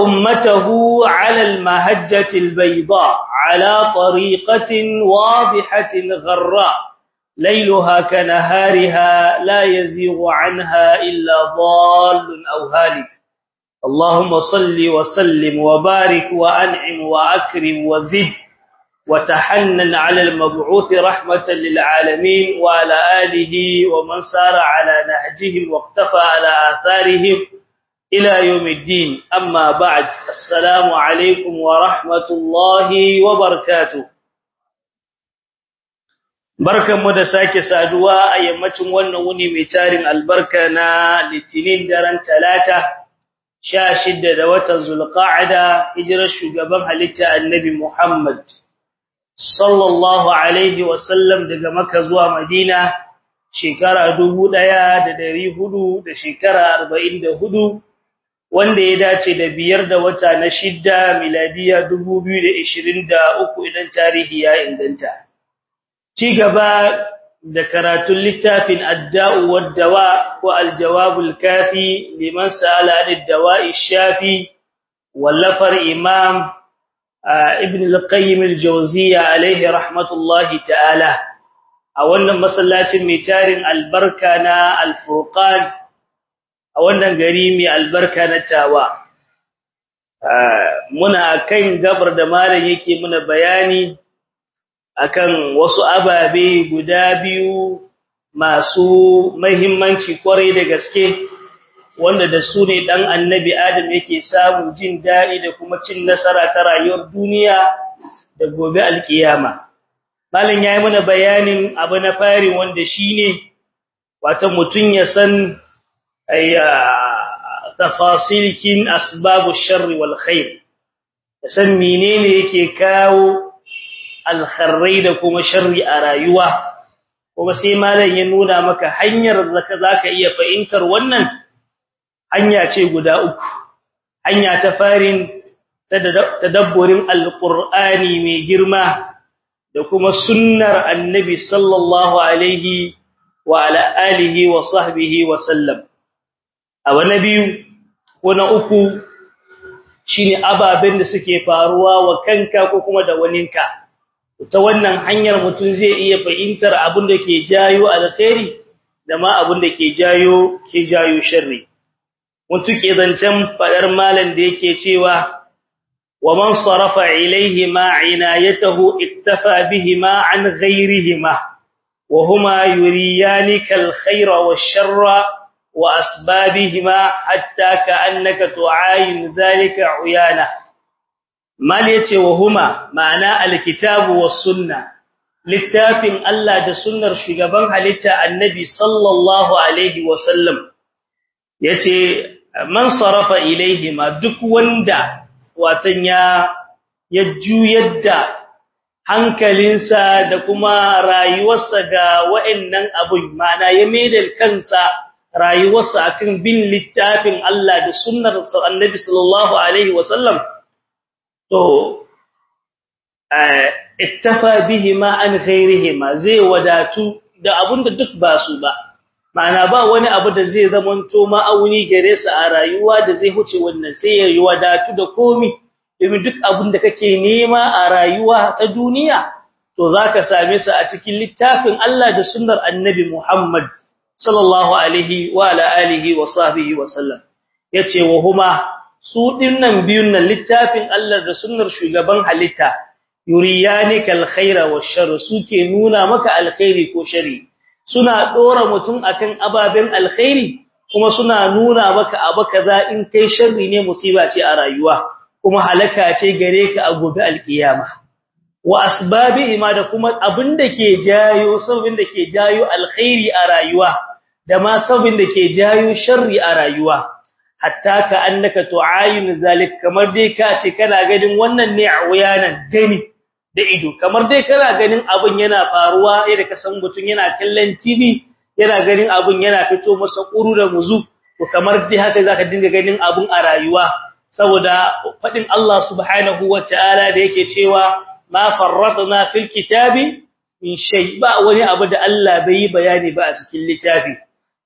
أمته على المهجة البيضاء على طريقة واضحة غراء ليلها كنهارها لا يزيغ عنها إلا ضال أو هالك اللهم صل وسلم وبارك وأنعم وأكرم وزد وتحنن على المبعوث رحمة للعالمين وعلى آله ومن سار على نهجهم واقتفى على آثارهم إلى يوم الدين أما بعد السلام عليكم ورحمة الله وبركاته barkan mu da sake saduwa a yammacin wannan wuni mai tarin albarka na litinin daren talata 16 da watan zulqa'ada hijirar shugaban halitta annabi Muhammad sallallahu alaihi wasallam daga Makka zuwa Madina shekara 1400 da shekara 44 wanda ya dace da biyar da wata na shidda miladiya 2023 idan tarihi ya inganta ci gaba da karatun littafin adda'u wad-dawa ko al-jawabul kafi liman sa'ala ad-dawa'i shafi wallafar imam ibn al-qayyim al-jawziyya alayhi rahmatullahi ta'ala a wannan masallacin mai tarin albarka na al-furqan a wannan gari mai albarka na tawa muna kan gabar da malam yake muna bayani akan wasu ababe guda biyu masu muhimmanci kwarai da gaske wanda da su ne dan annabi adam yake samun jin daɗi da kuma cin nasara ta rayuwar duniya da gobe alkiyama malam yayi mana bayanin abu na fari wanda shine wato mutun ya san ayya tafasilikin asbabu sharri wal khair san menene yake kawo alkharrai da kuma sharri a rayuwa kuma sai malam ya nuna maka hanyar zaka zaka iya fahimtar wannan hanya ce guda uku hanya ta farin tadabburin alqur'ani mai girma da kuma sunnar annabi sallallahu alaihi wa ala alihi wa sahbihi wa sallam abu na biyu ko na uku shine ababen da suke faruwa wa kanka ko kuma da waninka ta wannan hanyar mutum zai iya fahimtar abin da ke jayo alkhairi da ma abin da ke jayo ke jayo sharri mutum ke zancen fadar malam da yake cewa wa man sarafa ilayhi ma inayatahu iktafa bihima an ghayrihima wa huma yuriyanika alkhayra wash-sharra وأسبابهما حتى كأنك تعاين ذلك عيانة mal yace wa huma ma'ana alkitabu was sunna littafin Allah da sunnar shugaban halitta annabi sallallahu alaihi wasallam yace man sarafa ilaihima duk wanda watan ya ya juyar da hankalinsa da kuma rayuwarsa ga wa'annan abun ma'ana ya maida kansa rayuwarsa akan bin littafin Allah da sunnar annabi sallallahu alaihi wasallam to iktafa bihima an ghairihima zai wadatu da abunda duk ba su ba ma'ana ba wani abu da zai zamanto ma'auni gare su a rayuwa da zai huce wannan sai ya yi wadatu da komi domin duk abin da kake nema a rayuwa ta duniya to zaka same su a cikin littafin Allah da sunnar Annabi Muhammad sallallahu alaihi wa ala alihi wa sahbihi wa sallam yace wa huma su dinnan biyun nan littafin Allah da sunnar shugaban halitta yuriyanika alkhaira washar suke nuna maka alkhairi ko shari suna dora mutum akan ababen alkhairi kuma suna nuna maka abu kaza in kai sharri ne musiba ce a rayuwa kuma halaka ce gare ka a gobe alkiyama wa asbabihi ma da kuma abinda ke jayo sabin da ke jayo alkhairi a rayuwa da ma sabin da ke jayo sharri a rayuwa hatta ka annaka tu'ayin zalik kamar dai ka ce kana ganin wannan ne a wuyanan gani da ido kamar dai kana ganin abun yana faruwa yadda ka san mutun yana kallon TV yana ganin abun yana fito masa kuru da muzu to kamar dai haka zaka dinga ganin abun a rayuwa saboda fadin Allah subhanahu wataala da yake cewa ma farratna fil kitabi min shay ba wani abu da Allah bai yi bayani ba a cikin littafi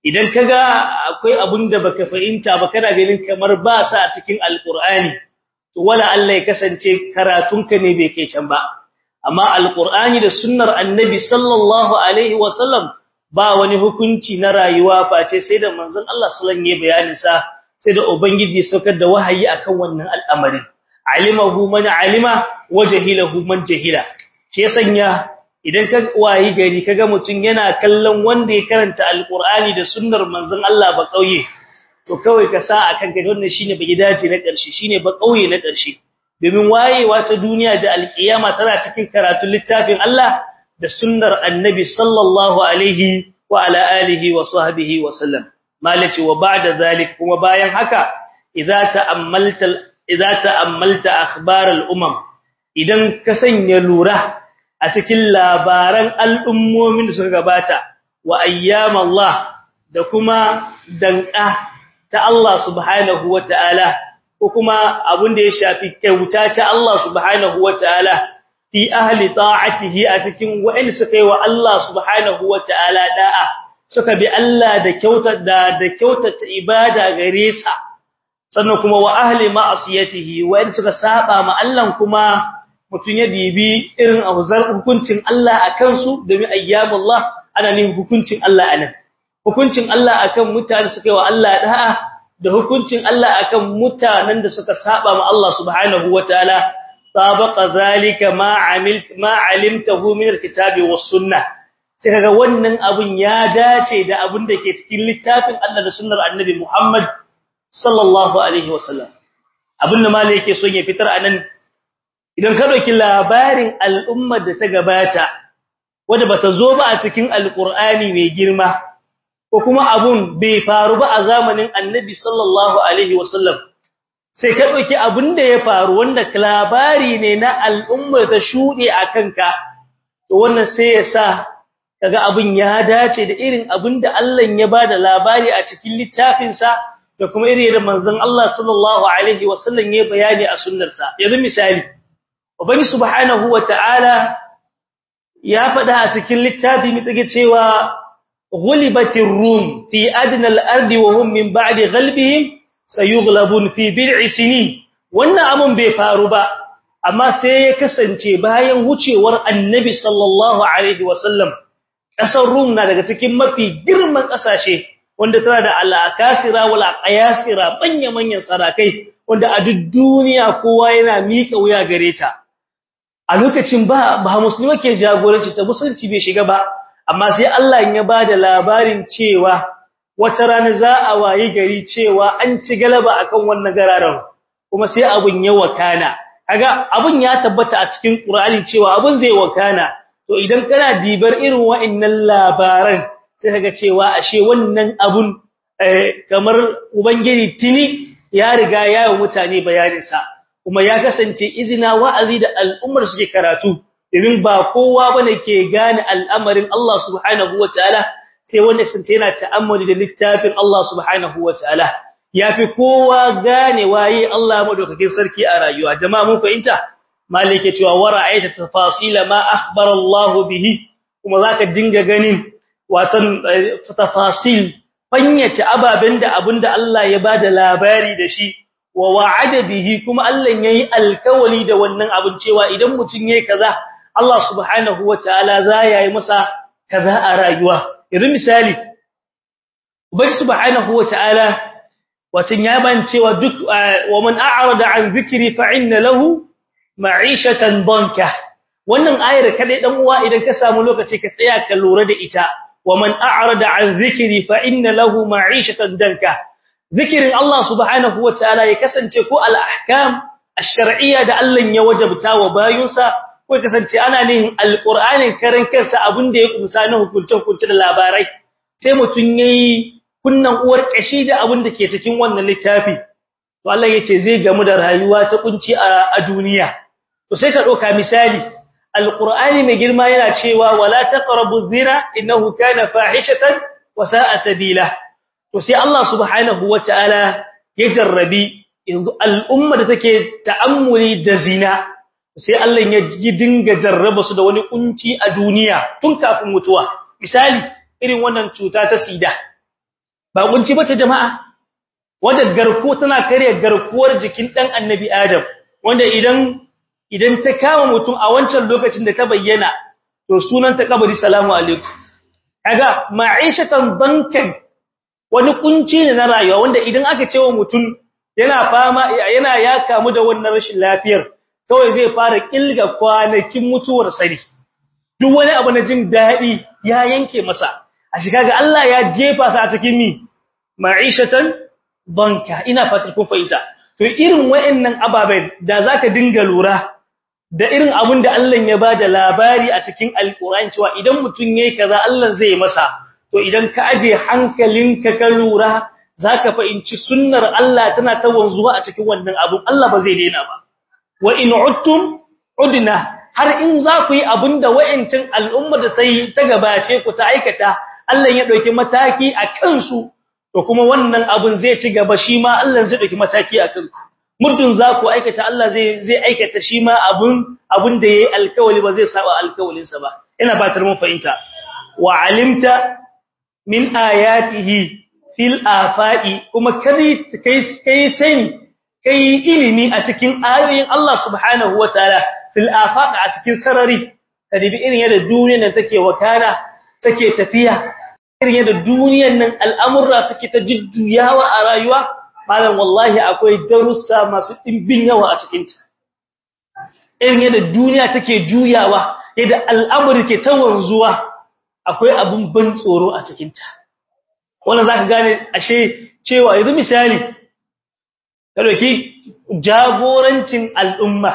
idan kaga akwai abun da baka fahimta ba kana ganin kamar ba sa a cikin alqur'ani to wala Allah ya kasance karatunka ne bai kai can ba amma alqur'ani da sunnar annabi sallallahu alaihi wasallam ba wani hukunci na rayuwa face sai da manzon Allah sallallahu alaihi bayanin sa sai da ubangiji saukar da wahayi akan wannan al'amarin alimahu man alima wajhilahu man jahila shi ya sanya idan ka wayi gari kaga mutun yana kallon wanda ya karanta alqur'ani da sunnar manzon Allah ba kauye to kawai ka sa akan kai wannan shine ba gidaje na ƙarshe shine ba kauye na ƙarshe domin wayewa ta duniya da alkiyama tana cikin karatun littafin Allah da sunnar annabi sallallahu alaihi wa ala alihi wa sahbihi wa sallam malaci wa ba'da zalik kuma bayan haka idza ta'ammalta idza ta'ammalta akhbar al-umam idan ka sanya lura a cikin labaran al'ummomin da suka gabata wa ayyam Allah da kuma danka ta Allah subhanahu wataala ko kuma abin da ya shafi kyauta ta Allah subhanahu wataala fi ahli ta'atihi a cikin wa'in suka yi wa Allah subhanahu wataala da'a suka bi Allah da kyauta da da kyautata ibada gare sa sannan kuma wa ahli ma'asiyatihi wa'in suka saba ma Allah kuma mutun ya dibi irin abuzar hukuncin Allah akan su domin ayyamullah ana ne hukuncin Allah anan hukuncin Allah akan mutane suka yi wa Allah da'a da hukuncin Allah akan mutanen da suka saba ma Allah subhanahu wataala sabaqa zalika ma amilt ma alimtahu min alkitabi was sunnah sai kaga wannan abun ya dace da abun da ke cikin littafin Allah da sunnar annabi Muhammad sallallahu alaihi wasallam abin da malai yake son ya fitar anan idan ka dauki labarin al'ummar da ta gabata wanda bata zo ba a cikin alqur'ani mai girma ko kuma abun bai faru ba a zamanin annabi sallallahu alaihi wasallam sai ka dauki abun da ya faru wanda labari ne na al'ummar ta shude akan ka to wannan sai ya sa kaga abun ya dace da irin abun da Allah ya bada labari a cikin littafin sa da kuma irin da manzon Allah sallallahu alaihi wasallam ya bayani a sunnar sa yanzu misali ubangi subhanahu wataala ya faɗa a cikin littafi mitsige cewa غلبت الروم في أدنى الأرض وهم من بعد غلبهم سيغلبون في بضع سنين wannan abun bai faru ba amma sai ya kasance bayan wucewar annabi sallallahu alaihi wasallam kasar rum na daga cikin mafi girman kasashe wanda tana da al-akasira wal aqyasira banya manyan sarakai wanda a duk duniya kowa yana mika wuya gare ta a lokacin ba ba musulmi ke jagoranci ta musulunci bai shiga ba amma sai Allah ya bada labarin cewa wata rana za a wayi gari cewa an ci galaba akan wannan gararan kuma sai abun ya wakana kaga abun ya tabbata a cikin Qur'ani cewa abun zai wakana to idan kana dibar irin wa'annan labaran sai kaga cewa ashe wannan abun kamar ubangiji tini ya riga ya yi mutane bayanin sa kuma ya kasance izina wa'azi da al'ummar suke karatu domin ba kowa bane ke gane al'amarin Allah subhanahu wataala sai wanda kasance yana ta'ammuli da littafin Allah subhanahu wataala yafi kowa gane waye Allah madaukakin sarki a rayuwa jama'a mun fahimta malike cewa wara'aita tafasila ma akhbara Allah bihi kuma zaka dinga ganin watan tafasil fanyace ababen da abinda Allah ya bada labari da shi wa wa'ada bihi kuma Allah yayi alkawali da wannan abin cewa idan mutun yayi kaza Allah subhanahu wataala za yayi masa kaza a rayuwa idan misali ubangi subhanahu wataala watan ya ban cewa duk wa man a'rada an dhikri fa inna lahu ma'ishatan danka wannan ayar kadai dan uwa idan ka samu lokaci ka tsaya ka lura da ita wa man a'rada an dhikri fa inna lahu ma'ishatan danka zikirin Allah subhanahu wataala ya kasance ko al-ahkam ash-shar'iyya da Allah ya wajabta wa bayunsa ko kasance ana nihin alqur'anin karan kansa abinda ya kumsa na hukuncin hukunci da labarai sai mutun yayi kunnan uwar kashi da abinda ke cikin wannan littafi to Allah yace zai gamu da rayuwa ta kunci a duniya to sai ka doka misali alqur'ani mai girma yana cewa wala taqrabu dhina innahu kana fahishatan wa sa'a sabila to sai Allah subhanahu wataala ya jarrabi yanzu al'umma da take ta'ammuli da zina sai Allah ya dinga jarraba su da wani kunci a duniya tun kafin mutuwa misali irin wannan cuta ta sida ba kunci bace jama'a wanda garko tana kare garkuwar jikin dan annabi adam wanda idan idan ta kama mutum a wancan lokacin da ta bayyana to sunan ta kabari salamu alaikum kaga ma'ishatan bankan wani kunci ne na rayuwa wanda idan aka ce wa mutum yana fama yana ya kamu da wannan rashin lafiyar kawai zai fara kilga kwanakin mutuwar sari duk wani abu na jin dadi ya yanke masa a shiga ga Allah ya jefa sa a cikin mi ma'ishatan banka ina fatar kun fahimta to irin wayannan ababen da zaka dinga lura da irin abun da Allah ya bada labari a cikin alqur'ani cewa idan mutun yayi kaza Allah zai masa to idan ka aje hankalinka ka lura zaka fahimci sunnar Allah tana ta wanzuwa a cikin wannan abun Allah ba zai daina ba wa in uttum udna har in za ku yi abinda wayancin al'umma da tayi ta gabace ku ta aikata Allah ya dauki mataki a kansu to kuma wannan abun zai ci gaba shi ma Allah zai dauki mataki a kanku muddin za ku aikata Allah zai zai aikata shi ma abun abun da yayi alkawali ba zai saba alkawalinsa ba ina batar mun fahimta wa alimta min ayatihi fil afaqi kuma kai kai kai sani kai ilimi a cikin ayoyin Allah subhanahu wataala fil afaq a cikin sarari kadibi irin yadda duniyar nan take wakana take tafiya irin yadda duniyar nan al'amurra suke ta jujjuyawa a rayuwa malam wallahi akwai darussa masu dimbin yawa a cikin ta irin yadda duniya take juyawa yadda al'amuri ke ta wanzuwa akwai abun ban tsoro a cikin ta wannan zaka gane ashe cewa yanzu misali dauki jagorancin al'umma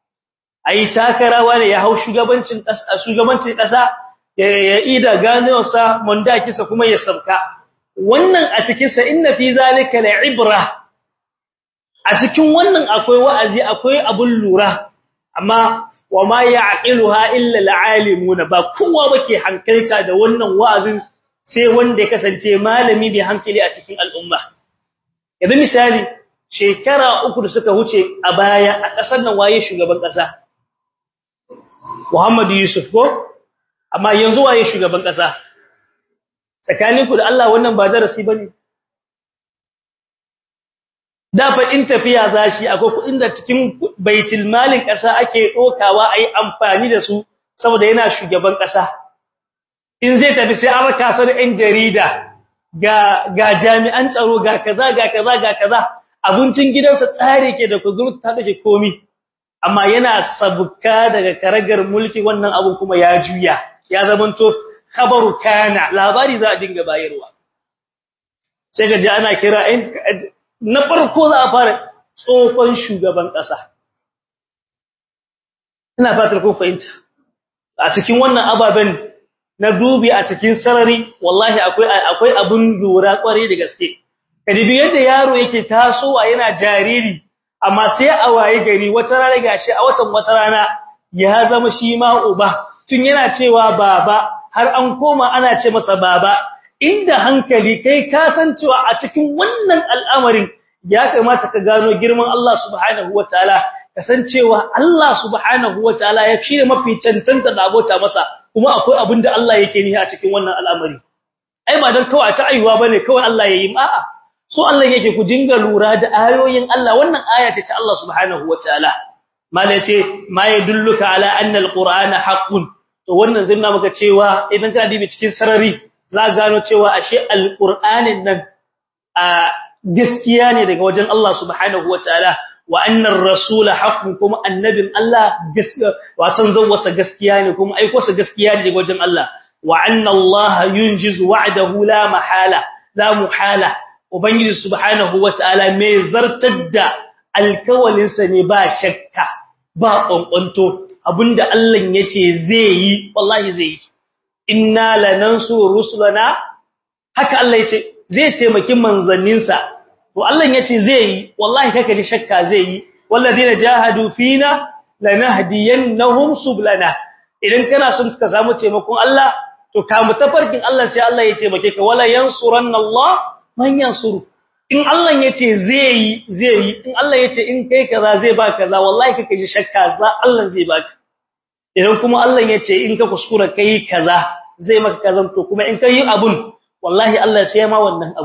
ai takarawa ne ya hau shugabancin kasa shugabancin kasa ya ida ganewarsa mondakisa kuma ya sabka wannan a cikin sa inna fi zalika la'ibra a cikin wannan akwai wa'azi akwai abun lura amma wa ma ya'qiluha illa al'alimun ba kowa bake hankalta da wannan wa'azin sai wanda ya kasance malami bai hankali a cikin al'umma yanzu misali shekara uku da suka wuce a baya a ƙasar nan waye shugaban ƙasa Muhammadu Yusuf ko amma yanzu waye shugaban ƙasa tsakaninku da Allah wannan ba darasi bane da fa in tafiya zashi akwai kuɗin da cikin baitul malin ƙasa ake dokawa ayi amfani da su saboda yana shugaban ƙasa in zai tafi sai an raka sa da ɗan jarida ga ga jami'an tsaro ga kaza ga kaza ga kaza abincin gidansa tsare ke da kuzuru ta dace komi amma yana sabuka daga karagar mulki wannan abun kuma ya juya ya zamanto khabaru kana labari za a dinga bayarwa sai ga ji ana kira na farko za a fara tsofan shugaban ƙasa ina fatar kun fahimta a cikin wannan ababen na dubi a cikin sarari wallahi akwai akwai abun lura kware da gaske kadibi yadda yaro yake tasowa yana jariri amma sai a waye gari wata rana gashi a watan wata rana ya zama shi ma uba tun yana cewa baba har an koma ana ce masa baba inda hankali kai ka san cewa a cikin wannan al'amarin ya kamata ka gano girman Allah subhanahu wataala kasancewa Allah subhanahu wataala ya shirye mafi cancanta da abota masa kuma akwai abin da Allah yake nihi a cikin wannan al'amari ai ba dan kawai ta aiwa bane kawai Allah yayi a'a so Allah yake ku dinga lura da ayoyin Allah wannan aya ce ta Allah subhanahu wataala mala ce ma yadulluka ala anna alqur'ana haqqun to wannan zai maka cewa idan ka dibi cikin sarari za gano cewa ashe alqur'anin nan a gaskiya ne daga wajen Allah subhanahu wataala wa annar rasul haqqun kuma annabin Allah gaskiya watan zawwasa gaskiya ne kuma aiko sa gaskiya ne daga wajen Allah wa anna Allah yunjiz wa'dahu la mahala la muhala ubangiji subhanahu wataala mai zartar da alkawalin sa ne ba shakka ba kwankwanto abinda Allah yace zai yi wallahi zai yi inna lanansuru rusulana haka Allah yace zai taimaki manzanninsa to Allah yace zai yi wallahi kaka ji shakka zai yi walladina jahadu fina lanahdiyannahum sublana idan kana son ka samu taimakon Allah to ka mutafarkin Allah sai Allah ya taimake ka wala yansuranna Allah man yansuru in Allah yace zai yi zai yi in Allah yace in kai kaza zai ba kaza wallahi kaka ji shakka za Allah zai baka idan kuma Allah yace in ka kuskura kai kaza zai maka kazan to kuma in kai abun wallahi Allah sai ma wannan abun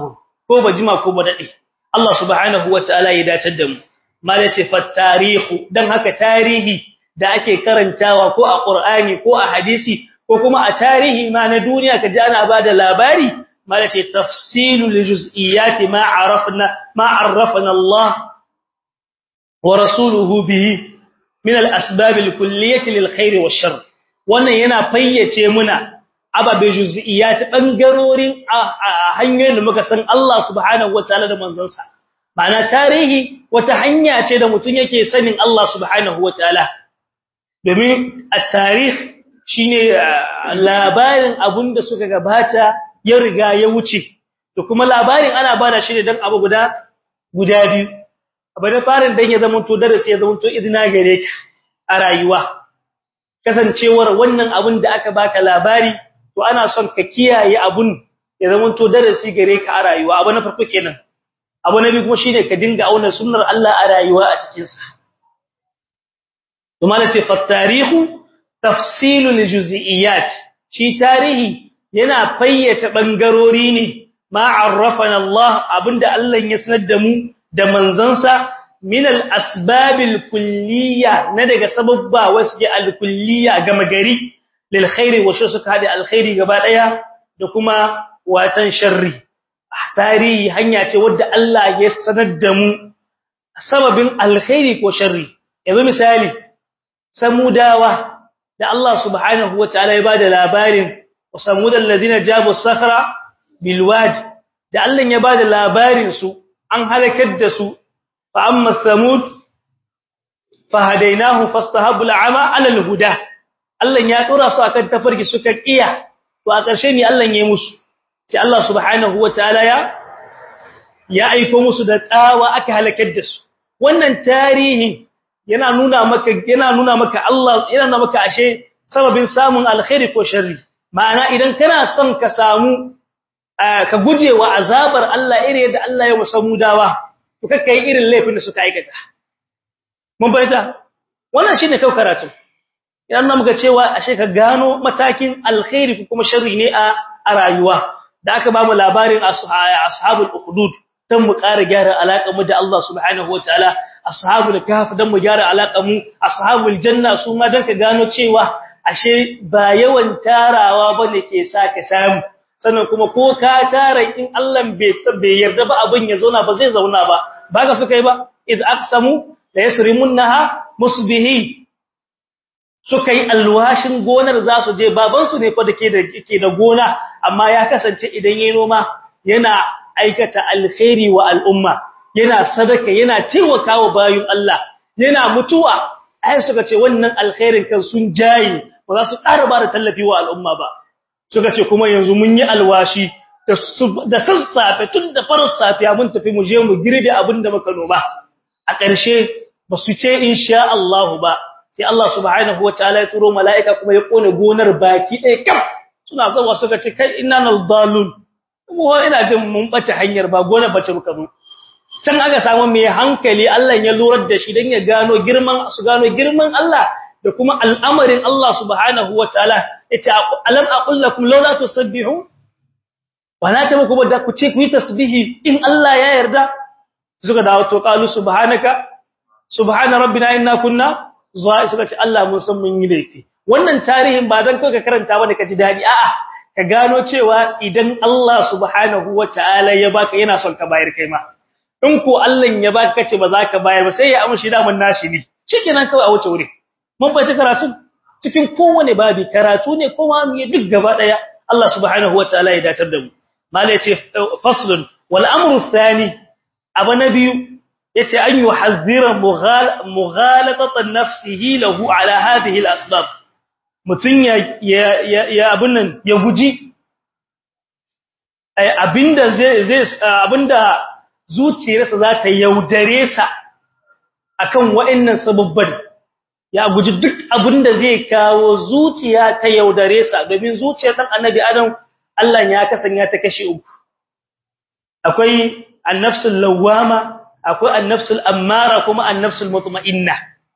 ko ba jima ko ba dade Allah subhanahu wataala ya dace da mu mala ce fa tarihu dan haka tarihi da ake karantawa ko a Qur'ani ko a hadisi ko kuma a tarihi ma na duniya kaji ana bada labari mala ce tafsilul juz'iyati ma arafna ma arrafna Allah wa rasuluhu bihi min al-asbab al-kulliyah lil-khair wash-sharr wannan yana fayyace muna ababe juz'iyat bangarorin hanyoyin da muka san Allah subhanahu wataala da manzansa ma'ana tarihi wata hanya ce da mutun yake sanin Allah subhanahu wataala domin at-tarikh shine labarin abunda suka gabata ya riga ya wuce to kuma labarin ana bada shi ne dan abu guda guda biyu abu da farin dan ya zama to darasi ya zama to idina gare ka a rayuwa kasancewar wannan abun da aka baka labari to ana son ka kiyaye abun ya zama to darasi gare ka a rayuwa abu na farko kenan abu na biyu kuma shine ka dinga auna sunnar Allah a rayuwa a cikin sa to malace fa tarihu tafsilul juz'iyat shi tarihi yana fayyace bangarori ne ma arrafana Allah abinda Allah ya sanar da mu da manzansa min al-asbab al-kulliyya na daga sababba wasu al-kulliyya gama gari lil khairi wa suka hada al-khairi gaba daya da kuma watan sharri tarihi hanya ce wadda Allah ya sanar da mu sababin al-khairi ko sharri yanzu misali samudawa da Allah subhanahu wataala ya bada labarin wasamudal ladina jabu sakhra bil wad da Allah ya bada labarin su an halakar da su fa amma samud fahadainahu fastahabu al'ama 'ala al-huda Allah ya tsora su akan tafarki suka kiya to a ƙarshe ne Allah ya yi musu sai Allah subhanahu wataala ya ya aika musu da tsawa aka halakar da su wannan tarihi yana nuna maka yana nuna maka Allah yana nuna maka ashe sababin samun alkhairi ko sharri ma'ana idan kana son ka samu ka gujewa azabar Allah irin yadda Allah ya musamu dawa to kake yi irin laifin da suka aikata mun bayyana wannan shine kau karatu idan nan muka cewa ashe ka gano matakin alkhairi ko kuma sharri ne a a rayuwa da aka ba mu labarin ashabul ukhdud dan mu ƙara gyara alaƙar mu da Allah subhanahu wataala ashabul kahf dan mu gyara alaƙar mu ashabul janna su ma dan ka gano cewa ashe ba yawan tarawa bane ke sa ka samu sannan kuma ko ka tara in Allah bai yarda ba abin ya zauna ba zai zauna ba baka suka yi ba id aqsamu la yasrimunha musbihi suka yi alwashin gonar za su je babansu ne fa dake da ke da gona amma ya kasance idan yayin noma yana aikata alkhairi wa al'umma yana sadaka yana taimakawa bayin Allah yana mutuwa ai suka ce wannan alkhairin kan sun jayi ba za su ƙara ba da tallafi wa al'umma ba suka ce kuma yanzu mun yi alwashi da sassafe tun da farar safiya mun tafi mu je mu girbe abin da muka noma a ƙarshe ba su ce insha Allah ba sai Allah subhanahu wataala ya turo mala'ika kuma ya kone gonar baki ɗaya kam suna zawa suka ce kai inna naldalun kuma ina jin mun bace hanyar ba gonar bace muka zo can aka samu mai hankali Allah ya lurar da shi dan ya gano girman su gano girman Allah da kuma al'amarin Allah subhanahu wataala yace alam aqul lakum laula tusabbihu wala ta muku da ku ce ku yi tasbihi in Allah ya yarda suka dawo to qalu subhanaka subhana rabbina inna kunna zai suka ce Allah mun san mun yi laifi wannan tarihin ba dan kai ka karanta bane ka ji dadi a'a ka gano cewa idan Allah subhanahu wataala ya baka yana son ka bayar kai ma in ko Allah ya baka kace ba za ka bayar ba sai ya amshi da mun nashi ne shikenan kawai a wuce wuri mun bace karatu cikin kowane babi karatu ne kuma mu duk gaba daya Allah subhanahu wataala ya datar da mu mala yace faslun wal amru thani abu nabiyu yace an yuhadhira mughalatatan nafsihi lahu ala hadhihi al asbab mutun ya ya abun nan ya guji abinda zai zai abinda zuciyarsa za ta yaudare sa akan wa'annan sababban ya guji duk abinda zai kawo zuciya ta yaudare sa domin zuciyar dan annabi adam Allah ya kasanya ta kashi uku akwai an-nafsul lawwama akwai an-nafsul ammara kuma an-nafsul mutma'inna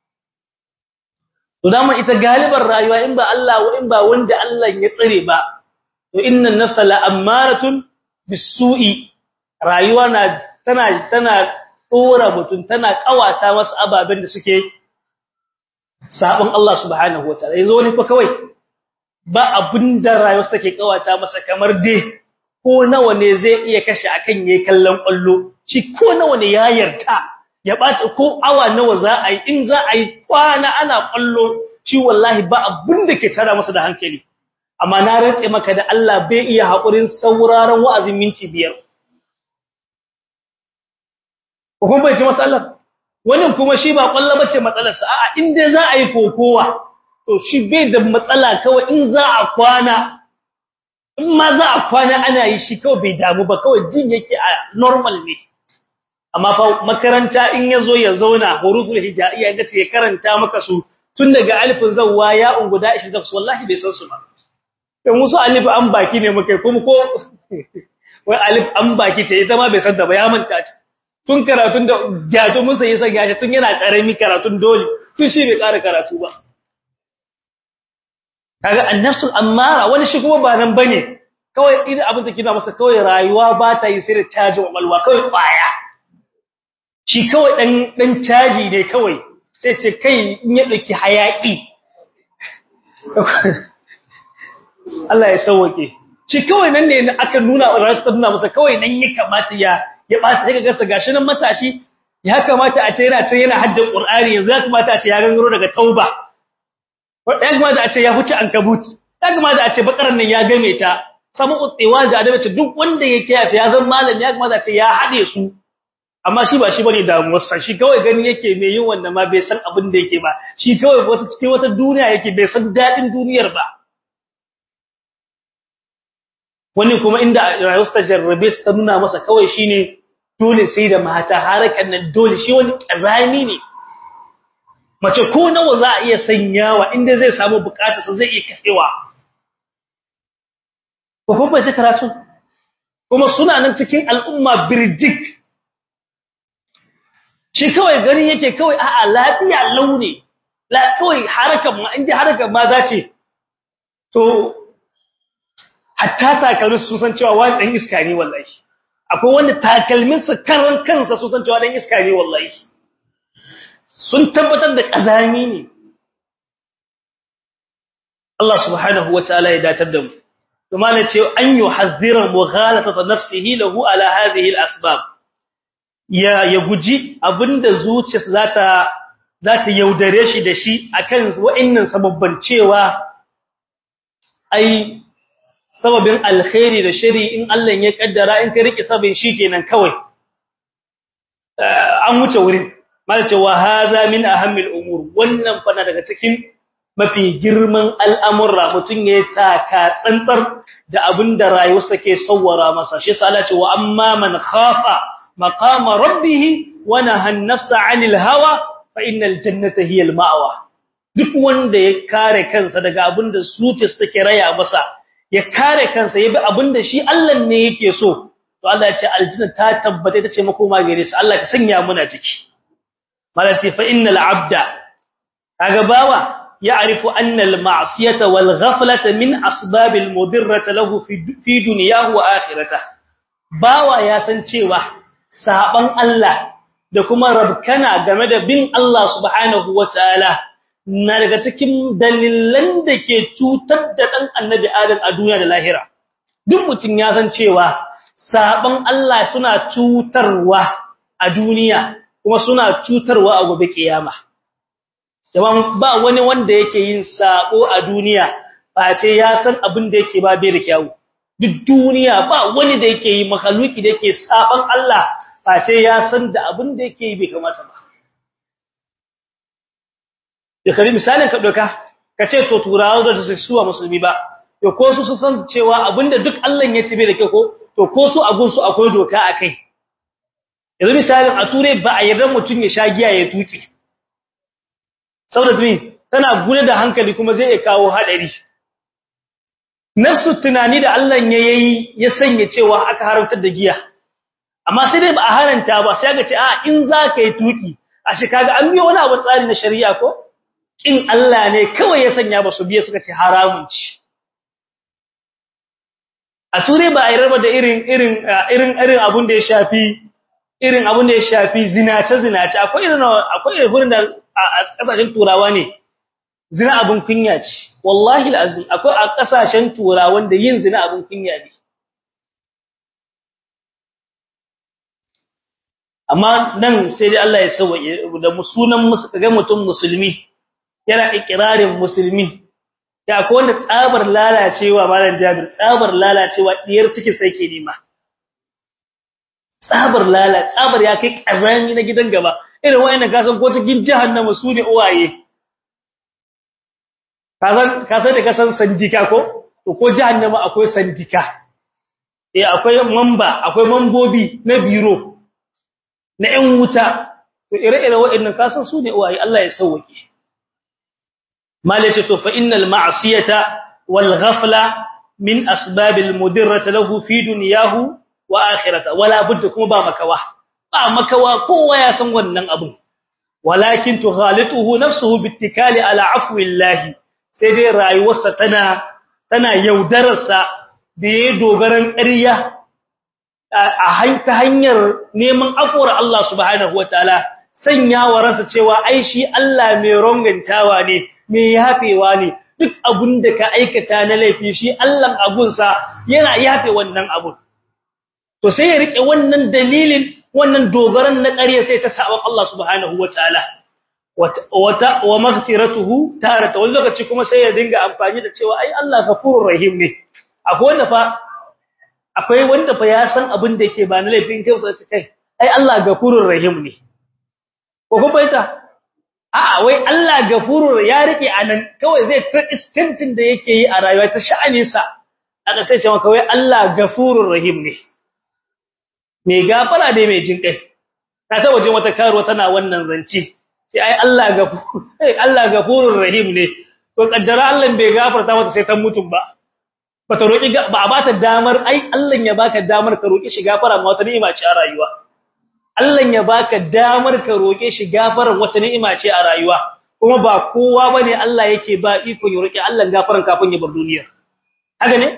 to dama ita galibar rayuwa in ba Allah wa in ba wanda Allah ya tsare ba to innan nafsa la ammaratun bisu'i rayuwa na tana tana dora mutun tana kawata masa ababen da suke sabon Allah subhanahu wataala yanzu wani fa kawai ba abinda rayuwa take kawata masa kamar dai ko nawa ne zai iya kashe akan yayin kallon kwallo shi ko nawa ne ya yarda ya bata ko awa nawa za a yi in za a yi kwana ana kwallo shi wallahi ba abinda ke tara masa da hankali amma na rantse maka da Allah bai iya hakurin sauraron wa'azin minti biyar ko bai ji masallar wannan kuma shi ba kwallo bace matsalar sa a'a in dai za a yi kokowa to shi bai da matsala kawai in za a kwana in ma za a kwana ana yi shi kawai bai damu ba kawai jin yake a normal ne amma fa makaranta in yazo ya zauna huruful hijaiya ga ce ya karanta maka su tun daga alifin zawwa ya unguda 20 wallahi bai san su ba dan musu alif an baki ne mukai kuma ko wai alif an baki ce ita ma bai san da ba ya manta ta tun karatun da gato musa yasa gashi tun yana karami karatun dole tun shi bai ƙara karatu ba kaga annasul ammara wani shi kuma ba nan bane kawai idan abin da kina masa kawai rayuwa ba ta yi sai da caji walwa kawai kwaya shi kawai dan dan caji ne kawai sai ce kai in ya dauki hayaki Allah ya sauke shi kawai nan ne aka nuna rasu nuna masa kawai nan ya kamata ya ya ba sai kaga sa gashi nan matashi ya kamata a ce yana ce yana haddin Qur'ani yanzu ya kamata a ce ya gangaro daga tauba ya kamata a ce ya huce ankabut ya kamata a ce bakaran nan ya game ta samu utsewa da adabi ce duk wanda ya kiyaye ya zan malam ya kamata a ce ya hade su amma shi ba shi bane damuwar sa shi kawai gani yake me yin wanda ma bai san abin da yake ba shi kawai wata cikin wata duniya yake bai san dadin duniyar ba wani kuma inda rayuwar ta jarrabe ta nuna masa kawai shine dole sai da mata harakan nan dole shi wani kazami ne mace ko nawa za a iya sanyawa inda zai samu bukatarsa zai iya kafewa ko kuma sai karatu kuma suna nan cikin al'umma birjik shi kawai gani yake kawai a'a lafiya launi la kawai harakan ma inda harakan ma za ce to hatta takalmin su san cewa wani dan iska ne wallahi akwai wanda takalmin sa karan kansa su san cewa dan iska ne wallahi sun tabbatar da kazami ne Allah subhanahu wataala ya datar da mu kuma ne ce an yuhadhdhira mughalatata nafsihi lahu ala hadhihi al-asbab ya ya guji abinda zuciyarsa zata zata yaudare shi da shi akan wa'annan sababban cewa ai sababin alkhairi da shari in Allah ya kaddara in ka rike sabin shikenan kawai an wuce wurin mala cewa hadha min ahammil umur wannan fa daga cikin mafi girman al'amurra mutun ya taka tsantsar da abinda rayuwarsa ke sawwara masa shi yasa Allah ce wa amma man khafa maqama rabbih wa naha an-nafsa 'anil hawa fa innal jannata hiya al-ma'wa duk wanda ya kare kansa daga abinda zuciyarsa take raya masa ya kare kansa yabi abinda shi Allah ne yake so to Allah ya ce aljanna ta tabbata ita ce makoma gare su Allah ka sanya muna ciki malati fa innal abda kaga bawa ya'rifu anna al ma'siyata wal ghaflata min asbab al mudirrata lahu fi fi dunyahu wa akhiratihi bawa ya san cewa saban Allah da kuma rabkana game da bin Allah subhanahu wataala na daga cikin dalilan da ke cutar da ɗan annabi Adam a duniya da lahira. Duk mutum ya san cewa saɓon Allah suna cutarwa a duniya kuma suna cutarwa a gobe kiyama. Jaman ba wani wanda yake yin saɓo a duniya ba ce ya san abin da yake ba bai da kyawu. Duk duniya ba wani da yake yi makaluki da yake saɓon Allah ba ce ya san da abin da yake yi bai kamata ba. da kari misalin ka doka ka ce to turawa da su suwa musulmi ba to ko su su san cewa abinda duk Allah ya ce bai da ke ko to ko su agun su akwai doka akai yanzu misalin a ture ba a yarda mutun ya sha giya ya tuki saboda tuni tana gure da hankali kuma zai iya kawo hadari nafsu tunani da Allah ya yayi ya sanya cewa aka haramtar da giya amma sai dai ba a haranta ba sai ga ce a in za ka yi tuki a shi kaga an biyo wani abu tsari na shari'a ko kin Allah ne kawai ya sanya ba su biye suka ce haramun ci a turai ba a yi raba da irin irin irin irin abun da ya shafi irin abun da ya shafi zinace zinace akwai irin akwai irin da a kasashen turawa ne zina abun kunya ce wallahi alazim akwai a kasashen turawan da yin zina abun kunya ne amma nan sai dai Allah ya sauke da sunan ga mutum musulmi yana ikrarin musulmi da akwai wanda tsabar lalacewa malam Jabir tsabar lalacewa diyar ciki sai ke nema tsabar lala tsabar ya kai kazami na gidan gaba irin wayannan kasan ko cikin jahannama su ne uwaye kasan kasan da kasan sandika ko to ko jahannama akwai sandika eh akwai mamba akwai mambobi na biro na ƴan wuta to ire-ire waɗannan kasan su ne uwaye Allah ya sauke malace to fa innal ma'siyata wal ghafla min asbabil mudirrati lahu fi dunyahu wa akhirata wala budda kuma ba makawa ba makawa kowa ya san wannan abun walakin tughalituhu nafsuhu bittikali ala afwillahi sai dai rayuwarsa tana tana yaudararsa da ya dogaran ƙarya a ta hanyar neman afuwar Allah subhanahu wataala sanya wa ransa cewa ai shi Allah mai rongantawa ne mai yafewa ne duk abun da ka aikata na laifi shi Allah abunsa yana yafe wannan abun to sai ya rike wannan dalilin wannan dogaran na ƙarya sai ta sabon Allah subhanahu wataala wata wa maghfiratuhu tarata wani lokaci kuma sai ya dinga amfani da cewa ai Allah ghafurur rahim ne akwai wanda fa akwai wanda fa ya san abin da yake ba na laifin kai sai kai ai Allah ghafurur rahim ne ko ko baita a'a wai Allah ghafurur ya rike anan kawai zai ta istintin da yake yi a rayuwa ta sha'anin sa aka sai ce maka wai Allah ghafurur rahim ne me gafara dai mai jin kai ta ta waje wata karuwa tana wannan zance sai ai Allah gafur ai Allah gafurur rahim ne to kaddara Allah bai gafarta mata sai ta mutum ba bata roki ba a bata damar ai Allah ya baka damar ka roki shi gafara ma wata ni'ima ce a rayuwa Allah ya baka damar ka roke shi gafaran wata ni'ima ce a rayuwa kuma ba kowa bane Allah yake ba iko ya roki Allah gafaran kafin ya bar duniya haka ne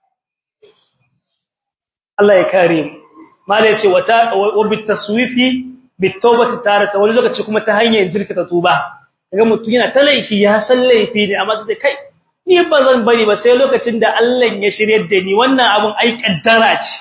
Allah ya kare mu mala yace wata wa bitaswifi bitawbati tarata wani lokaci kuma ta hanyar jirkata tuba kaga mutum yana ta laifi ya san laifi ne amma sai kai ni ba zan bari ba sai lokacin da Allah ya shiryar da ni wannan abun ai kaddara ce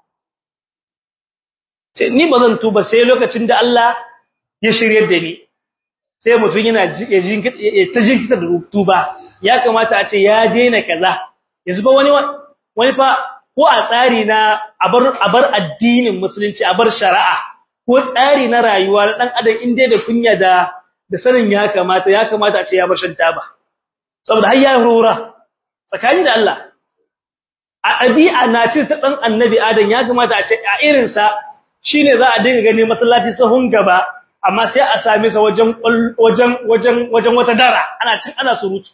ce ni ba zan tuba sai lokacin da Allah ya shiryar da ni sai mutum yana ta jinkita da tuba ya kamata a ce ya daina kaza yanzu ba wani wani fa ko a tsari na abar abar addinin musulunci abar shari'a ko tsari na rayuwa na dan adam inda da kunya da da sanin ya kamata ya kamata a ce ya bar shan taba saboda har ya rura tsakani da Allah a ɗabi'a na ce ta dan annabi adam ya kamata a ce a irin sa shine za a dinga gani masallaci sahun gaba amma sai a same sa wajen wajen wajen wajen wata dara ana cin ana surutu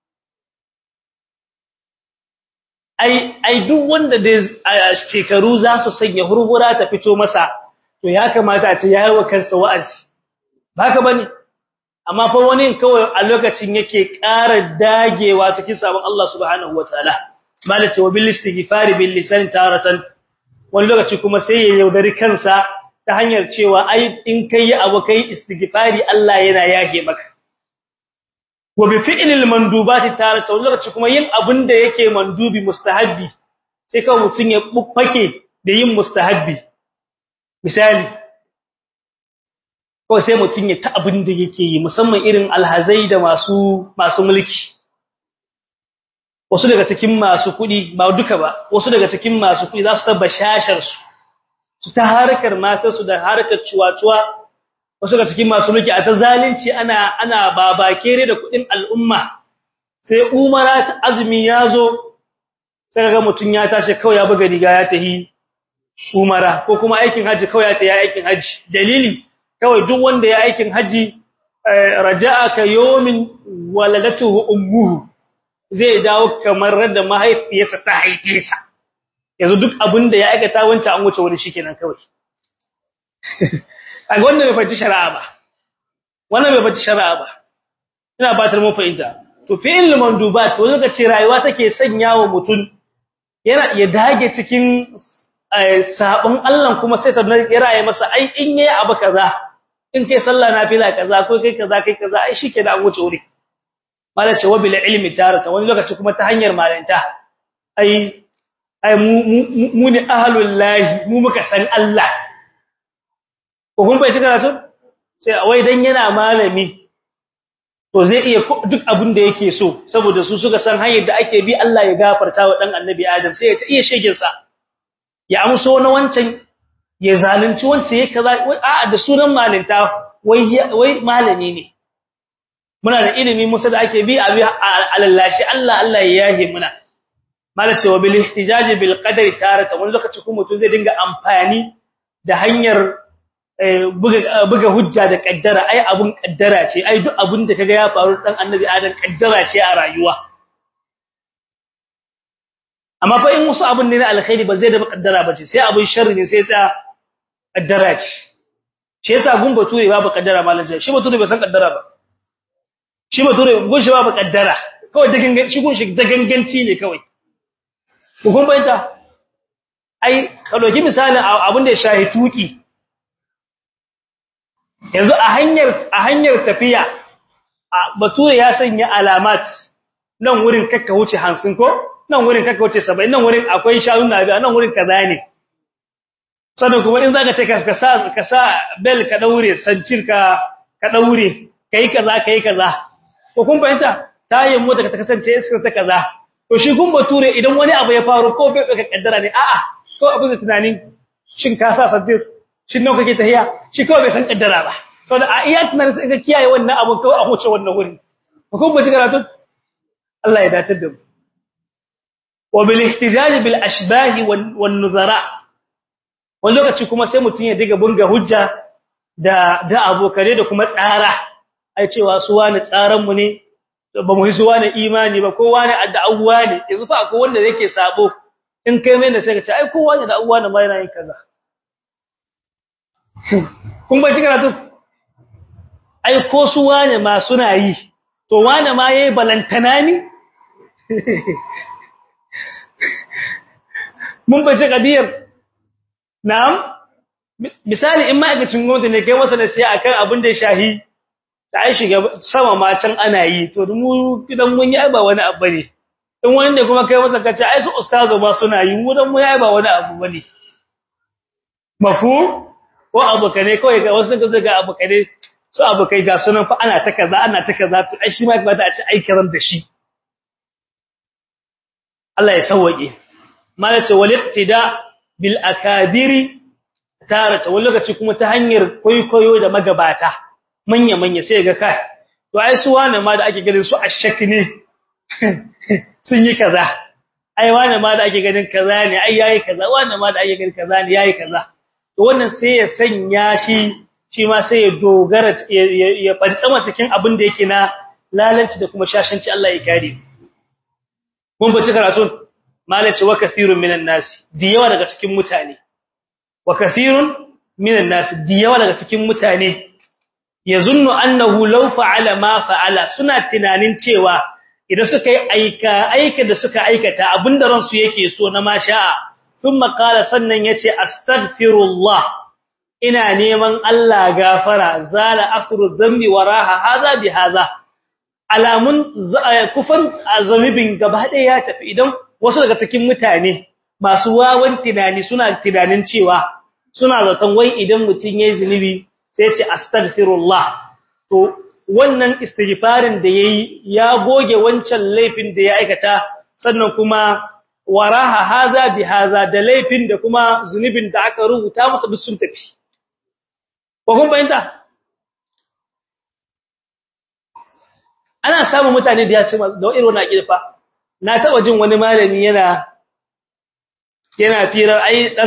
ai ai duk wanda da shekaru za su sanya hurhura ta fito masa to ya kamata a ce yayi wa kansa wa'azi baka bane amma fa wani kawai a lokacin yake ƙara dagewa cikin sabon Allah subhanahu wataala malaka wa bil istighfari bil lisan taratan wani lokaci kuma sai ya yaudari kansa ta hanyar cewa ai in kai abu kai istighfari Allah yana yage maka wa bi fi'lil mandubati tarata wani lokaci kuma yin abin da yake mandubi mustahabbi sai kawai mutun ya buffake da yin mustahabbi misali ko sai mutun ya ta abin da yake yi musamman irin alhazai da masu masu mulki wasu daga cikin masu kudi ba duka ba wasu daga cikin masu kudi za su ta bashashar su su ta harkar matarsu da harkar cuwa-cuwa wasu daga cikin masu mulki a ta zalunci ana ana babakere da kudin al'umma sai umara ta azumi ya zo sai ga mutun ya tashi kawai ya buga riga ya tahi umara ko kuma aikin haji kawai ya tahi aikin haji dalili kawai duk wanda ya aikin haji raja'a ka yawmin waladatuhu ummuhu zai dawo kamar da mahaifiyarsa ta haife sa yanzu duk abin da ya aikata wancan an wuce wani shikenan kawai a wanda bai fahimci shari'a ba wannan bai fahimci shari'a ba ina batar mu fahimta to fi'il mandubat to zaka ce rayuwa take sanyawa mutun yana ya dage cikin sabon Allah kuma sai ta ya masa ai in yayi abu kaza in kai sallah nafila kaza ko kai kaza kai kaza ai shike da wuce wuri mala ce wabil ilmi tarata wani lokaci kuma ta hanyar malanta ai ai mu ne ahlul lahi mu muka san Allah ko kun bai shiga to sai wai dan yana malami to zai iya duk abin da yake so saboda su suka san hanyar da ake bi Allah ya gafarta wa dan annabi Adam sai ya ta iya shegin sa ya amso na wancan ya zalunci wancan ya kaza a da sunan malinta wai wai malami ne muna da ilimi musa da ake bi abi alallashi Allah Allah ya yahi muna malace wa bil ihtijaj bil qadari tarata wani lokaci kuma mutum zai dinga amfani da hanyar buga buga hujja da kaddara ai abun kaddara ce ai duk abun da kaga ya faru dan annabi adam kaddara ce a rayuwa amma fa in musu abun ne na alkhairi ba zai da kaddara ba ce sai abun sharri ne sai ta kaddara ce shi yasa gun bature babu kaddara malan shi bature bai san kaddara ba shi bature gun shi babu kaddara kawai da gangan shi gun shi da ganganci ne kawai kun bayyana ai ka doki misali abin da ya shahi tuki yanzu a hanyar a hanyar tafiya bature ya sanya alamat nan wurin kakka wuce 50 ko nan wurin kakka wuce 70 nan wurin akwai shanu na biya nan wurin kaza ne sannan kuma in zaka take ka sa ka sa bel ka daure sancir ka ka daure kai kaza kai kaza ko kun bayyana tayin mota ka kasance iskar ta kaza to shi kun bature idan wani abu ya faru ko bai ka kaddara ne a'a ko abu da tunanin shin ka sa sadir shin nawa kake tahiya shi kawai bai san kaddara ba saboda a iya tunanin sai ka kiyaye wannan abu kawai a huce wannan wuri ko ba shi karatu Allah ya dace da mu wa bil ihtijaj bil ashbah wan nuzara wani lokaci kuma sai mutun ya diga bunga hujja da da abokare da kuma tsara ai cewa su wani tsaran mu ne ba mu hisu wani imani ba kowa ne adda awwa ne yanzu fa akwai wanda yake sabo in kai mai da sai ka ce ai kowa ne da awwa ne mai yin kaza kun ba cikin karatu ai ko su wane ma suna yi to wane ma yayi balantana ni mun bace kadiyar na'am misali in ma'aikacin gwamnati ne kai masa nasiha akan abin da ya shahi ta ai shiga sama ma can ana yi to mu idan mun yi ba wani abu ne in wani ne kuma kai masa kace ai su ustazo ma suna yi mu dan mu yi ba wani abu bane mafu ko abukane kawai ga wasu kaza ga abukane su abukai ga sunan fa ana ta kaza ana ta kaza to ai shi ma ba ta ci aikiran da shi Allah ya sauke malace wal iqtida bil akabiri tarata wani lokaci kuma ta hanyar koyo da magabata manya manya sai ga kai to ai su wane ma da ake ganin su ashaki ne sun yi kaza ai wane ma da ake ganin kaza ne ai yayi kaza wane ma da ake ganin kaza ne yayi kaza to wannan sai ya sanya shi shi ma sai ya dogara ya fantsama cikin abin da yake na lalanci da kuma shashanci Allah ya kare mun bace karatun malaci wa kathirun minan nas diyawa daga cikin mutane wa kathirun minan nas diyawa daga cikin mutane yazunnu annahu law fa'ala ma fa'ala suna tunanin cewa idan suka yi aika aika da suka aikata abinda ransu yake so na masha'a thumma qala sannan yace astaghfirullah ina neman Allah gafara zala afru dhanbi waraha haza bi haza alamun kufan azamibin gaba ɗaya ya tafi idan wasu daga cikin mutane masu wawan tunani suna tunanin cewa suna zaton wai idan mutun yayi zinubi sai ce astaghfirullah to wannan istighfarin da yayi ya goge wancan laifin da ya aikata sannan kuma waraha haza bi haza da laifin da kuma zunubin da aka rubuta masa duk sun tafi ko kun bayanta ana samun mutane da ya ce da irin wannan akilfa na taba jin wani malami yana yana firar ai dan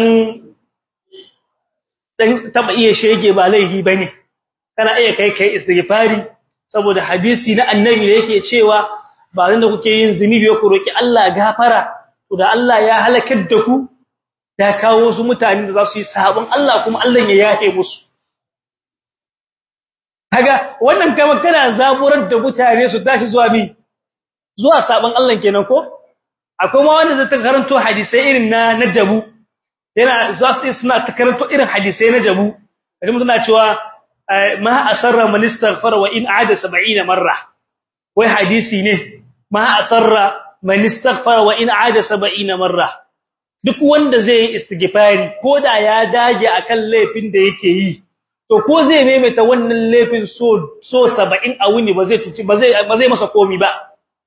dan taba iya shege ba laifi bane kana iya kai kai istighfari saboda hadisi na annabi da yake cewa ba nan da kuke yin zunubi ku roki Allah gafara to da Allah ya halakar da ku da kawo su mutane da za su yi sabon Allah kuma Allah ya yafe musu kaga wannan kama kana zaburar da mutane su tashi zuwa mi zuwa sabon Allah kenan ko akwai ma wanda zai ta karanto hadisai irin na na jabu yana za su suna ta karanto irin hadisai na jabu kaje mutum na cewa ma asarra man istaghfara wa in aada 70 marra wai hadisi ne ma asarra man istaghfara wa in aada 70 marra duk wanda zai yi istighfari koda ya dage akan laifin da yake yi to ko zai maimaita wannan laifin so so 70 a wuni ba zai tuci ba zai ba zai masa komi ba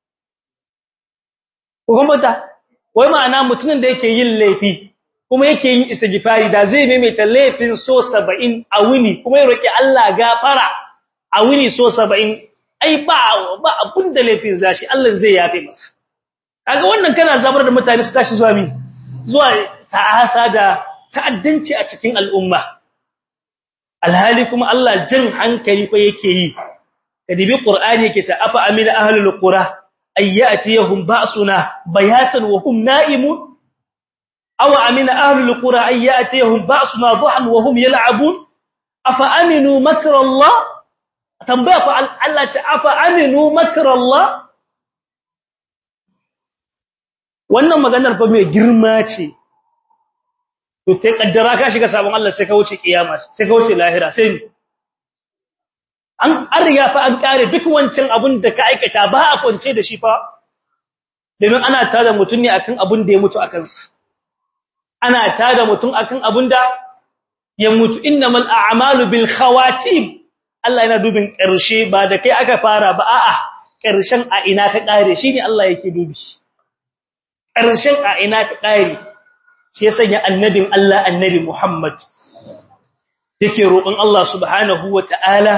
ko kuma ta wai ma'ana mutumin da yake yin laifi kuma yake yin istighfari da zai maimaita laifin so 70 a wuni kuma ya roki Allah gafara a wuni so 70 ai ba ba abun da laifin zashi Allah zai yafe masa kaga wannan kana zabar da mutane su tashi zuwa mi zuwa ta'asa da ta'addanci a cikin al'umma alhali kuma Allah jin hankali fa yake yi kadibi qur'ani yake ta afa amina ahlul qura ayyatihum ba'suna bayatan wa hum na'imun aw amina ahlul qura ayyatihum ba'suna dhuhan wa hum yal'abun afa aminu makra Allah tambaya fa Allah ta afa aminu makra Allah wannan maganar fa mai girma ce to sai kaddara ka shiga sabon Allah sai ka wuce kiyama sai ka wuce lahira sai ni an an riga fa an kare duk wancan abun da ka aikata ba a kwance da shi fa domin ana tada mutun ne akan abun da ya mutu akan sa ana tada mutun akan abun da ya mutu innamal a'malu bil khawatim Allah yana dubin karshe ba da kai aka fara ba a'a karshen a ina ka kare shine Allah yake dubi karshen a ina ka kare shi ya sanya annabin Allah annabi Muhammad yake roƙon Allah subhanahu wata'ala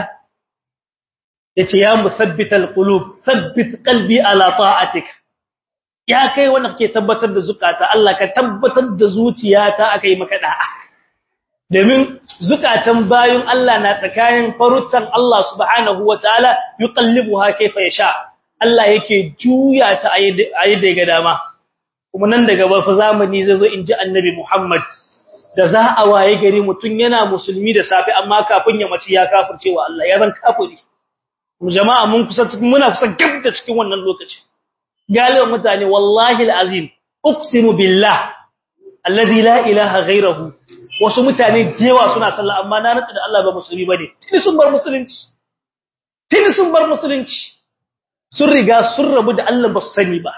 yace ya musabbital qulub thabbit qalbi ala ta'atik ya kai wanda kake tabbatar da zukata Allah ka tabbatar da zuciyata akai maka da'a domin zukatan bayun Allah na tsakanin farutan Allah subhanahu wata'ala yuqallibuha kayfa yasha Allah yake juya ta ayyade ga dama kuma nan daga bafa zamani zai zo in ji annabi Muhammad da za a waye gari mutum yana musulmi da safi amma kafin ya mace ya kafircewa Allah ya zan kafiri mu jama'a mun kusa cikin muna kusa gab da cikin wannan lokaci galiban mutane wallahi alazim uqsimu billah alladhi la ilaha ghayruhu wasu mutane dewa suna sallah amma na rantsa da Allah ba musulmi bane tuni sun bar musulunci tuni sun bar musulunci sun riga sun rabu da Allah ba su sani ba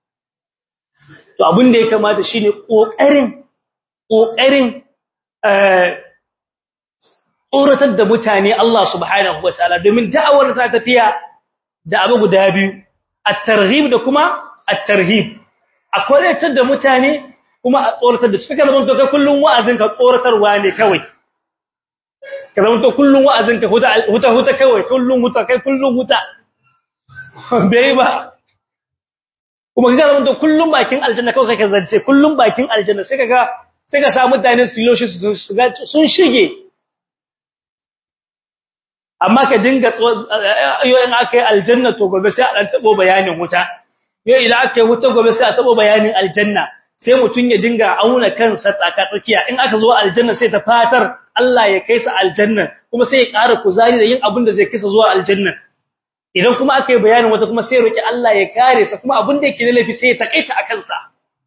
to abin da ya kamata shine kokarin kokarin eh tsoratar da mutane Allah subhanahu wataala domin da'awar ta tafiya da abu guda biyu at-targhib da kuma at-tarhib akwai da mutane kuma a tsoratar da su kaga zaman to kai kullun wa'azin ka tsoratarwa ne kawai ka zaman to kullun wa'azin ka huta huta huta kawai kullun huta kai kullun huta bai ba kuma kaga zaman to kullun bakin aljanna kawai kake zance kullun bakin aljanna sai kaga sai ka samu mutane su yoshi su sun shige amma ka dinga yo in aka yi aljanna to gobe sai a dan tabo bayanin wuta yo idan aka yi wuta gobe sai a tabo bayanin aljanna sai mutun ya dinga auna kansa tsaka tsakiya in aka zo aljanna sai ta fatar Allah ya kai sa aljanna kuma sai ya ƙara kuzari da yin abin da zai kisa zuwa aljanna idan kuma aka yi bayanin wata kuma sai roki Allah ya kare sa kuma abin da yake da laifi sai ya takaita akan sa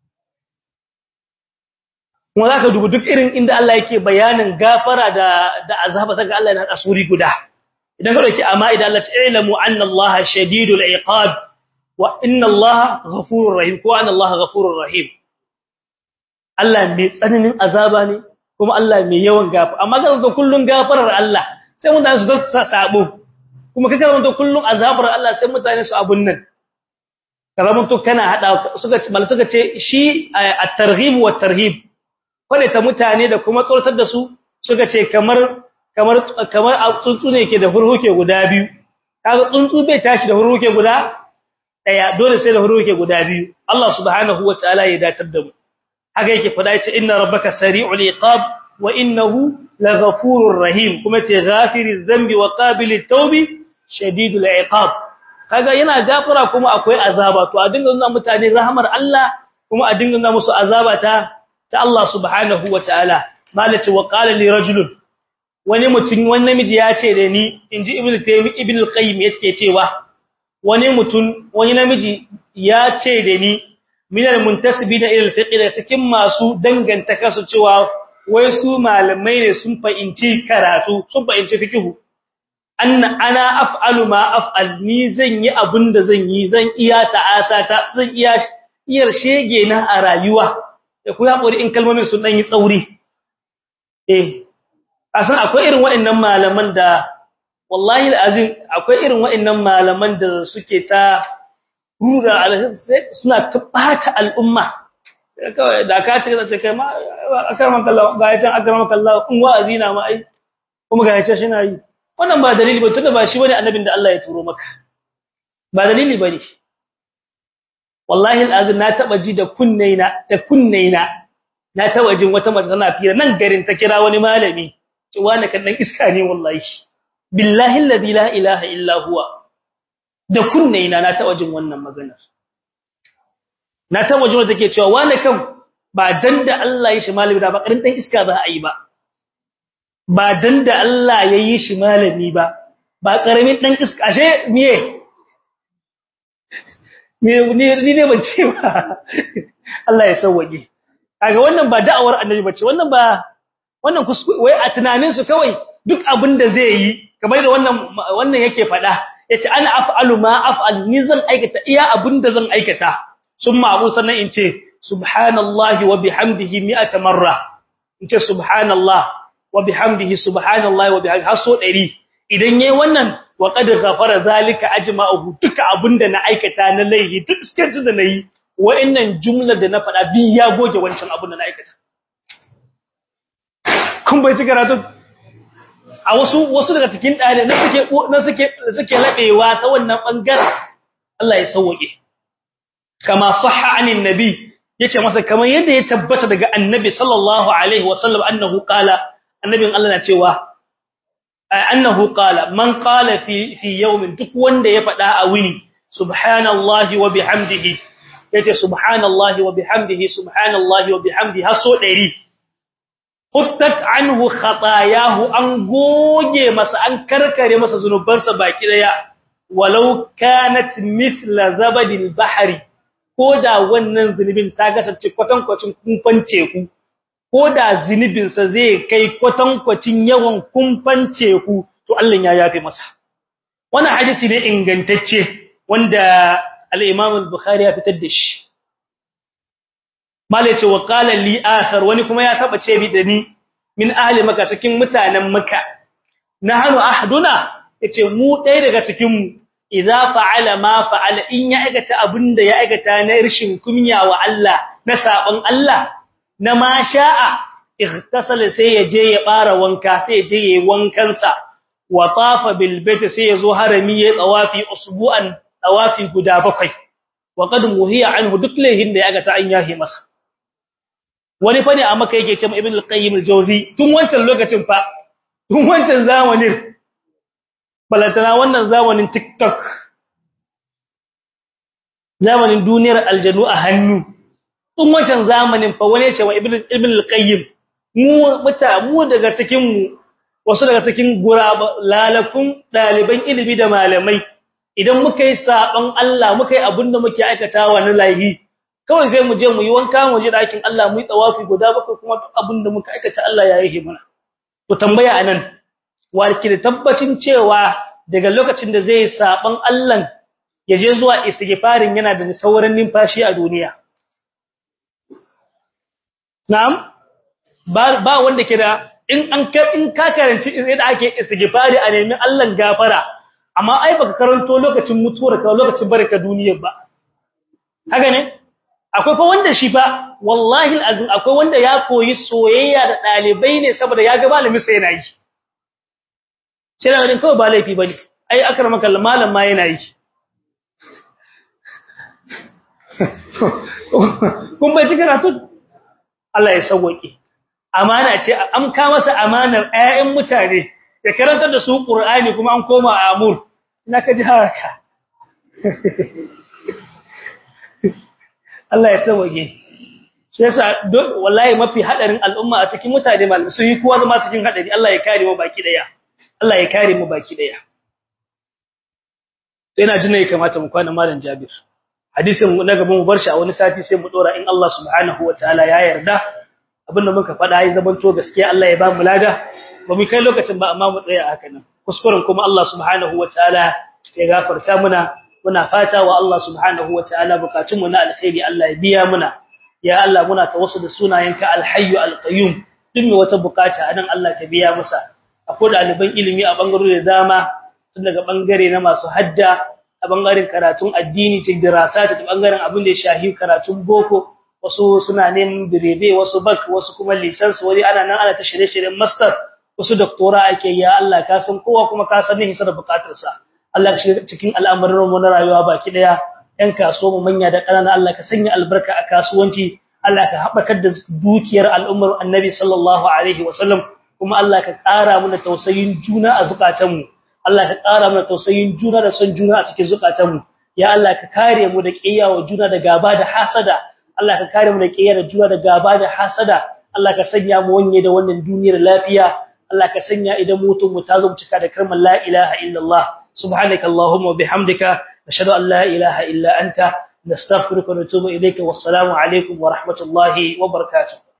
kuma zaka dubi duk irin inda Allah yake bayanin gafara da da azaba daga Allah yana asuri guda idan ka dauki amma idan Allah ta ilmu anna Allah shadidul iqab wa inna Allah ghafurur rahim ko anna Allah ghafurur rahim Allah mai tsananin azaba ne kuma Allah mai yawan gafa amma ga ga kullun gafarar Allah sai mutane su da sabo kuma kaga mun to kullun azabar Allah sai mutane su abun nan karamin to kana hada suka mal suka ce shi at-targhib wa at-tarhib kwale ta mutane da kuma tsortar da su suka ce kamar kamar kamar tsuntsu ne yake da hurhuke guda biyu kaga tsuntsu bai tashi da hurhuke guda daya dole sai da hurhuke guda biyu Allah subhanahu wataala ya datar da mu haka yake fada yace inna rabbaka sari'ul iqab wa innahu laghafurur rahim kuma ce ghafiriz zambi wa qabilit tawbi shadidul iqab kaga yana gafara kuma akwai azaba to a dinga nuna mutane rahmar Allah kuma a dinga nuna musu azaba ta ta Allah subhanahu wataala malaci wa qala li rajulun wani mutum wani namiji ya ce da ni inji ibnu taymi ibnu qayyim yake cewa wani mutum wani namiji ya ce da ni minal muntasibina ila al-fiqh da cikin masu danganta kasu cewa wai su malamai ne sun fahimci karatu sun fahimci fiqhu anna ana af'alu ma af'al ni zan yi abinda zan yi zan iya ta'asata zan iya iyar shege na a rayuwa da ku hakuri in kalmomin sun dan yi tsauri eh asan akwai irin waɗannan malaman da wallahi alazim akwai irin waɗannan malaman da suke ta rura suna tabbata al'umma kawai da ka ce zace kai ma akraman kallahu ga yacan akraman kallahu in wa'azi na ma ai kuma ga yace shi na yi wannan ba dalili ba tunda ba shi bane annabin da Allah ya turo maka ba dalili bane wallahi alazim na taba ji da kunnaina da kunnaina na taba jin wata mace tana fira nan garin ta kira wani malami ce wani kan dan iska ne wallahi billahi alladhi la ilaha illa huwa da kunnaina na taba jin wannan maganar na taba jin wanda take cewa wani kan ba dan da Allah ya shi malami da ba karin dan iska za a yi ba ba dan da Allah ya yi shi malami ba ba karamin dan iska ashe miye me ni ne ban ce ba Allah ya sauwaje kaga wannan ba da'awar annabi bace wannan ba wannan kuskure wai a tunanin su kawai duk abin da zai yi kamar da wannan wannan yake fada yace ana af'alu ma af'al ni zan aikata iya abin da zan aikata summa abu sannan in ce subhanallahi wa bihamdihi mi'ata marra in ce subhanallah wa bihamdihi subhanallahi wa bihamdihi haso 100 idan yayi wannan wa qad ghafara zalika ajma'uhu duka abinda na aikata na laihi duk sketch da nayi wa'annan jumla da na faɗa bi ya goge wancan abin da na aikata kun bai ci karatu a wasu wasu daga cikin ɗalibai na suke na suke suke labewa ta wannan bangaren Allah ya sauke kama sahha anin nabi yace masa kamar yadda ya tabbata daga annabi sallallahu alaihi wasallam annahu qala annabin Allah na cewa annahu qala man qala fi fi yawmin duk wanda ya faɗa a wuni subhanallahi wa bihamdihi yace subhanallahi wa bihamdihi subhanallahi wa bihamdihi haso 100 huttat anhu khatayahu an goge masa an karkare masa zunubansa baki daya walau kanat mithla zabadil bahri koda wannan zunubin ta gasance kwatankwacin kumfan teku koda zunubin sa zai kai kwatankwacin yawan kumfan teku to Allah ya yafe masa wannan hadisi ne ingantacce wanda al-Imam al-Bukhari ya fitar da shi Mala ce wa qala li akhar wani kuma ya taba ce bi da ni min ahli maka cikin mutanen maka nahnu ahduna yace mu ɗaya daga cikin mu idza fa'ala ma fa'ala in ya aikata abinda ya aikata na irshin kunya wa Allah na sabon Allah na ma sha'a igtasala sai ya je ya bara wanka sai ya je yayi wankan sa wa tafa bil bait sai ya zo harami ya tsawafi usbu'an tsawafi guda bakwai wa qad muhiya anhu duk lehin da ya aikata an yahi masa wani fa ne a maka yake cewa ibn al-qayyim al-jawzi tun wancan lokacin fa tun wancan zamanin balantana wannan zamanin tiktok zamanin duniyar aljanu a hannu tun wancan zamanin fa wani cewa ibn ibn al-qayyim mu muta mu daga cikin mu wasu daga cikin guraba lalakun daliban ilimi da malamai idan muka yi saban Allah muka yi abinda muke aikatawa na laihi kawai sai mu je mu yi wanka mu je dakin Allah mu yi tawafi guda bakwai kuma duk abin da muka aikata Allah ya yi mana to tambaya anan warki da tabbacin cewa daga lokacin da zai saban Allah ya je zuwa istighfarin yana da sauran numfashi a duniya na'am ba ba wanda ke da in an ka in ka karanci yadda ake istighfari a nemi Allah gafara amma ai baka karanto lokacin mutuwar ka lokacin barka duniyar ba haka ne akwai fa wanda shi fa wallahi alazim akwai wanda ya koyi soyayya da dalibai ne saboda ya ga malami sai yana yi sai da ganin kawai ba laifi bane ai akramaka malam ma yana yi kun bai cikin karatu Allah ya sauke amana ce an ka masa amanar ƴaƴan mutane ya karantar da su Qur'ani kuma an koma amur ina ka ji haraka Allah ya sauke shi yasa wallahi mafi hadarin al'umma a cikin mutane malamai su yi kowa zama cikin hadari Allah ya kare mu baki daya Allah ya kare mu baki daya ina jin ne kamata mu kwana malam Jabir hadisin na gaban mu bar shi a wani sati sai mu dora in Allah subhanahu wataala ya yarda abinda muka faɗa ya zamanto gaskiya Allah ya ba mu lada ba mu kai lokacin ba amma mu tsaya haka nan kuskuren kuma Allah subhanahu wataala ya gafarta muna muna fata wa Allah subhanahu wataala bukatun mu na alkhairi Allah ya biya muna ya Allah muna tawassul da sunayenka alhayyu alqayyum duk mai wata bukata anan Allah ka biya masa akwai ɗaliban ilimi a bangarori da dama tun daga bangare na masu hadda a bangaren karatun addini cikin dirasa ta bangaren abin da ya shahi karatun boko wasu suna neman birebe wasu bak wasu kuma lisansi wani ana nan ana ta shirye-shiryen master wasu doktora ake ya Allah ka san kowa kuma ka san hisa da bukatarsa Allah ka shiga cikin al'amuran mu na rayuwa baki daya yan kasuwa mu manya da ƙanana Allah ka sanya albarka a kasuwanci Allah ka haɓakar da dukiyar al'ummar Annabi sallallahu alaihi wasallam kuma Allah ka ƙara mana tausayin juna a zukatanmu Allah ka ƙara mana tausayin juna da son juna a cikin zukatanmu ya Allah ka kare mu da kiyawa juna da gaba da hasada Allah ka kare mu da kiyar juna da gaba da hasada Allah ka sanya mu wanye da wannan duniyar lafiya Allah ka sanya idan mutum mu ta zo cika da kalmar la ilaha illallah subhanaka allahumma wa bihamdika nashhadu an la ilaha illa anta nastaghfiruka wa natubu ilayka wassalamu alaikum wa rahmatullahi wa barakatuh